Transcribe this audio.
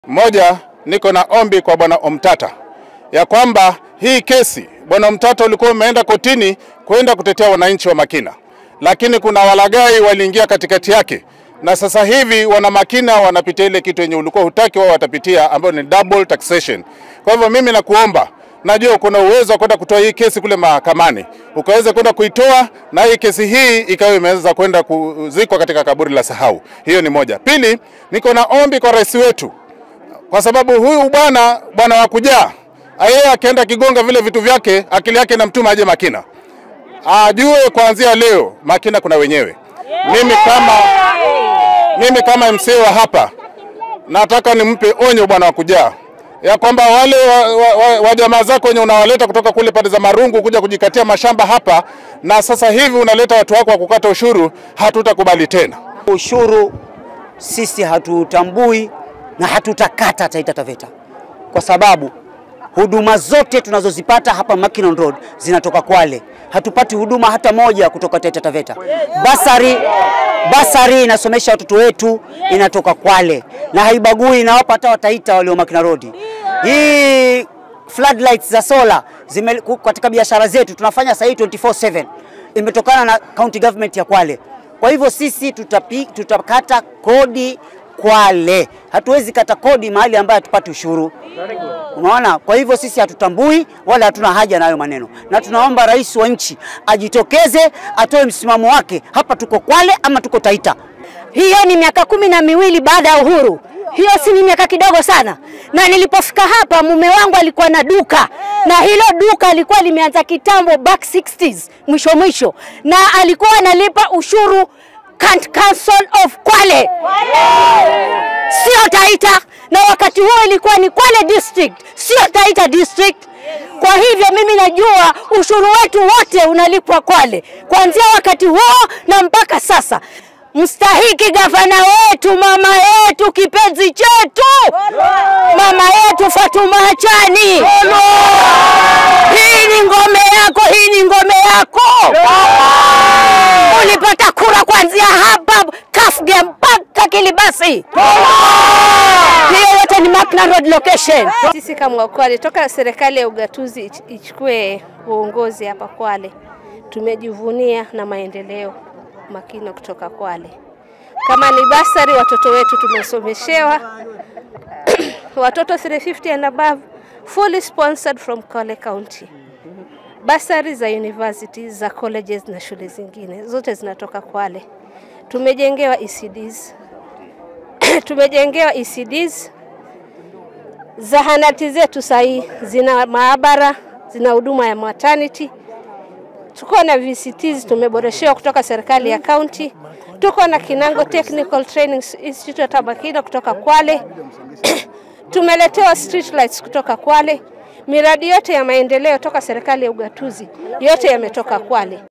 Moja, niko na ombi kwa bwana Omtata ya kwamba hii kesi bwana Omtata ulikuwa umeenda kotini kwenda kutetea wananchi wa Makina, lakini kuna walagai waliingia katikati yake, na sasa hivi wana Makina wanapitia ile kitu yenye ulikuwa hutaki wao watapitia, ambayo ni double taxation. Kwa hivyo mimi nakuomba najua kuna uwezo wa kwenda kutoa hii kesi kule mahakamani, ukaweza kwenda kuitoa na hii kesi hii ikawa imeweza kwenda kuzikwa katika kaburi la sahau. Hiyo ni moja. Pili, niko na ombi kwa rais wetu, kwa sababu huyu bwana bwana wa kujaa yeye akienda kigonga vile vitu vyake, akili yake inamtuma aje Makina, ajue kuanzia leo Makina kuna wenyewe. Mimi kama mimi kama MCA wa hapa nataka nimpe onyo bwana wa kujaa ya kwamba wale wa, wa, wa, wa jamaa zako wenye unawaleta kutoka kule pande za Marungu kuja kujikatia mashamba hapa, na sasa hivi unaleta watu wako wa kukata ushuru, hatutakubali tena. Ushuru sisi hatutambui na hatutakata Taita Taveta kwa sababu huduma zote tunazozipata hapa Mackinnon Road zinatoka Kwale. Hatupati huduma hata moja kutoka Taita Taveta. Basari, basari inasomesha watoto wetu inatoka Kwale na haibagui, inawapa hata Wataita walio Mackinnon Road. Hii floodlights za sola zime, katika biashara zetu tunafanya sasa hii 24/7 imetokana na county government ya Kwale. Kwa hivyo sisi tutapi, tutakata kodi Kwale, hatuwezi kata kodi mahali ambayo hatupati ushuru. Unaona, kwa hivyo sisi hatutambui wala hatuna haja na hayo maneno, na tunaomba rais wa nchi ajitokeze, atoe msimamo wake, hapa tuko Kwale ama tuko Taita. Hiyo ni miaka kumi na miwili baada ya uhuru. Hiyo si ni miaka kidogo sana. Na nilipofika hapa, mume wangu alikuwa na duka, na hilo duka lilikuwa limeanza kitambo, back 60s mwisho mwisho, na alikuwa analipa ushuru Council of Kwale, sio Taita, na wakati huo ilikuwa ni Kwale district, sio Taita district. Kwa hivyo mimi najua ushuru wetu wote unalipwa Kwale kuanzia wakati huo na mpaka sasa. Mstahiki gavana wetu, mama yetu, kipenzi chetu, mama yetu Fatuma Achani, hii ni ngome yako, hii ni ngome yako. Ulipata kura kuanzia hapa Kafge mpaka Kilibasi. Hiyo yote ni Mackinnon Road location. Sisi kama Kwale, toka serikali ya ugatuzi ichukue uongozi hapa Kwale, tumejivunia na maendeleo Makino kutoka Kwale. Kama ni basari, watoto wetu tumesomeshewa watoto 350 and above, fully sponsored from Kwale County. Basari za university za colleges na shule zingine zote zinatoka Kwale. Tumejengewa ECDs tumejengewa ECDs. Zahanati zetu sahii zina maabara, zina huduma ya maternity tuko na VCTs tumeboreshewa kutoka serikali ya kaunti. Tuko na Kinango Technical Training Institute hapa Makina kutoka Kwale. Tumeletewa street lights kutoka Kwale. Miradi yote ya maendeleo toka serikali ya ugatuzi yote yametoka Kwale.